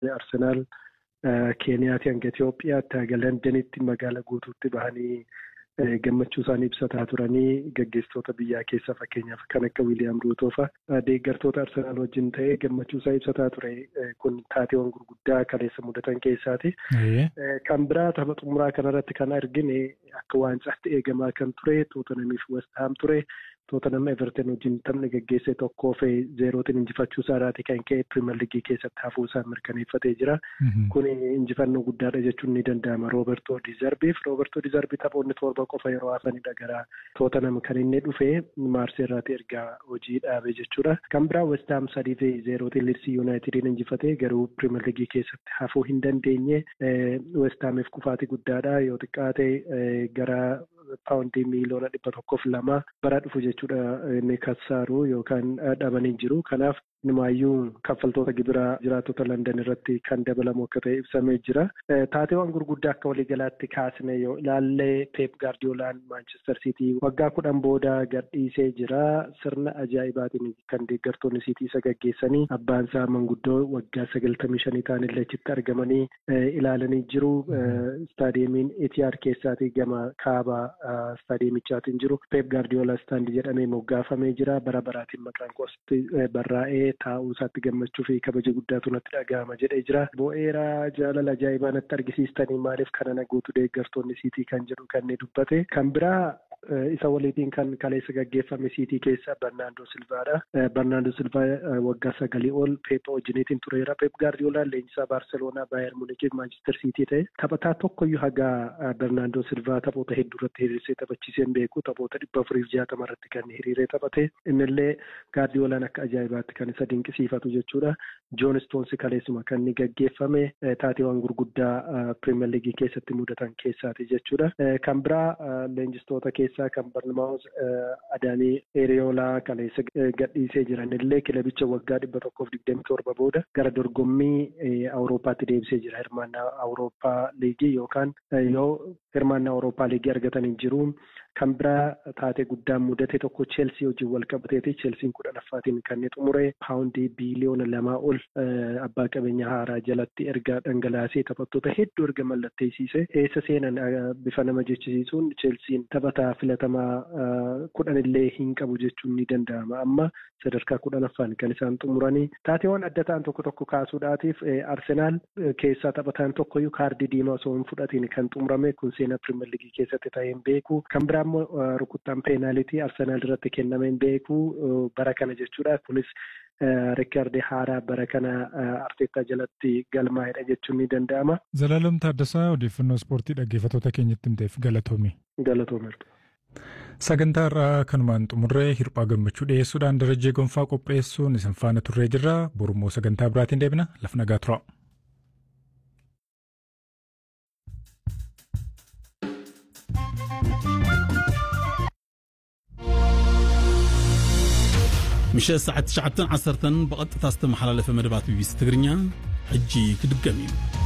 Arsenaal Keeniyaati hanga Itoophiyaatti haga Londanitti magaala guutuutti bahanii gammachuu isaanii ibsataa turanii gaggeessitoota biyyaa keessa fakkeenyaaf kan akka Wiiliyaam Ruutoofa deeggartoota Arsenaal wajjin ta'ee gammachuu isaa ibsataa ture kun taateewwan gurguddaa kaleessa mudatan keessaati. Kan biraa tapha xumuraa kanarratti kan argine akka waancaatti eegamaa kan ture Tootanamiif Westaam ture. Tootanam Everton wajjin taphni gaggeesse tokkoo fi zeerootiin injifachuu isaarraati kan ka'e pirimeer liigii keessatti hafuu isaa mirkaneeffatee jira. Kun injifannoo guddaadha jechuun ni danda'ama. Roobertoo Dizarbiif Roobertoo Dizarbii taphoonni torba qofa yeroo hafanidha gara Tootanam kan inni dhufe Maarseerraati ergaa hojii dhaabe jechuudha. Kan biraa Westaam sadii fi zeerootiin Liidsii Yuunaayitediin injifatee garuu pirimeer liigii keessatti hafuu hin dandeenye. Westaamiif kufaatii guddaadha yoo xiqqaate gara paawundii miiliyoona dhibba tokkoof lama bara dhufu jechuudha inni kassaaru yookaan dhabanii jiru. Kanaaf Nimaayyuu kaffaltoota gibiraa jiraattota London irratti kan dabalamu akka ta'e ibsamee jira. Taateewwan gurguddaa akka waliigalaatti kaasne yoo ilaalle Peep Gaardiyoolaan Maanchestar Siitii waggaa kudhan booda gadhiisee jira. Sirna ajaa'ibaatiin kan deeggartoonni Siitii isa gaggeessanii abbaan isaa manguddoo waggaa sagaltamii shanii ta'anillee achitti argamanii ilaalanii jiru. Istaadiyeemiin Etiyaad keessaatii gama kaaba istaadiyeemichaatiin jiru. Peep Gaardiyoolaa istaandii jedhamee moggaafamee jira. Bara baraatiin maqaan qosti barraa'ee taa'uu isaatti gammachuu fi kabaja guddaatu natti dhaga'ama jedhee jira. Bo'eera jaalala ajaa'ibaa natti argisiistanii maaliif kana na guutu deeggartoonni siitii kan jedhu kan inni dubbate. Kan biraa isa waliitiin kan kaleessa gaggeeffame siitii keessa Barnaandoo Silvaadha. Barnaandoo Silvaa waggaa sagalii ol Peep wajjiniitiin tureera. Peep Gaardiyoolaan leenjisaa Baarseloonaa Baayer Muunichiif Maanchister Siitii ta'e taphataa tokkoyyuu hagaa Barnaandoo Silvaa taphoota hedduu irratti hiriirsee taphachiisee hin beeku. Taphoota dhibba afuriif jaatama irratti kan hiriiree taphate. Innillee Gaardiyoolaan akka ajaa'ibaatti kan isa dinqisiifatu jechuudha. Joon Stoonsi kaleessuma kan inni gaggeeffame taateewwan gurguddaa Pirimeer Liigii keessatti mudatan keessaati jechuudha. Kan biraa leenjistoota keessaa kan Barnamaawus Adaanii Eriyoolaa kaleessa gadhiisee jiran illee kilabicha waggaa dhibba tokkoof digdami torba booda gara dorgommii Awurooppaatti deebisee jira. Hirmaannaa Awurooppaa Liigii yookaan yoo hirmaannaa Awurooppaa Liigii argatanii jiru. Kan biraa taatee guddaan mudate tokko Cheelsii wajjin wal qabateeti. Cheelsiin kudhanaffaatiin kan inni xumure paawundii biiliyoona lamaa ol abbaa qabeenya haaraa jalatti erga dhangalaasee taphattoota hedduu erga mallatteessise. Eessa seenan bifa nama jechisiisuun Cheelsiin taphataa filatamaa kudhan illee hin qabu jechuun ni danda'ama. Amma sadarkaa kudhanaffaan kan isaan xumuranii. Taateewwan adda ta'an tokko tokko kaasuudhaatiif Arsenaal keessaa taphataan tokkoyyuu kaardii diimaa osoo hin fudhatiin kan xumurame kun seenaa Pirimeer Liigii keessatti ta'ee hin beeku. Kan biraa immoo rukuttaan peenaalitii Arsenaal irratti kenname hin beeku bara kana jechuudha. Kunis reekoordii haaraa bara kana Arteetaa jalatti galmaa'edha jechuun ni danda'ama. Zalaalam Taaddasaa odeeffannoo ispoortii dhaggeeffattoota keenyatti himteef galatoomi. Galatoomi. Sagantaa irraa kanumaan xumurree hirphaa gammachuu dhiyeessuudhaan darajee gonfaa qopheessuun isin faana turree jirra. Borummoo sagantaa biraatiin deebina. Laf nagaa tura. ምሸት ሰዓት 9 10 ብቐጥታ ዝተመሓላለፈ መደባት ቢቢሲ ትግርኛ ሕጂ ክድገም እዩ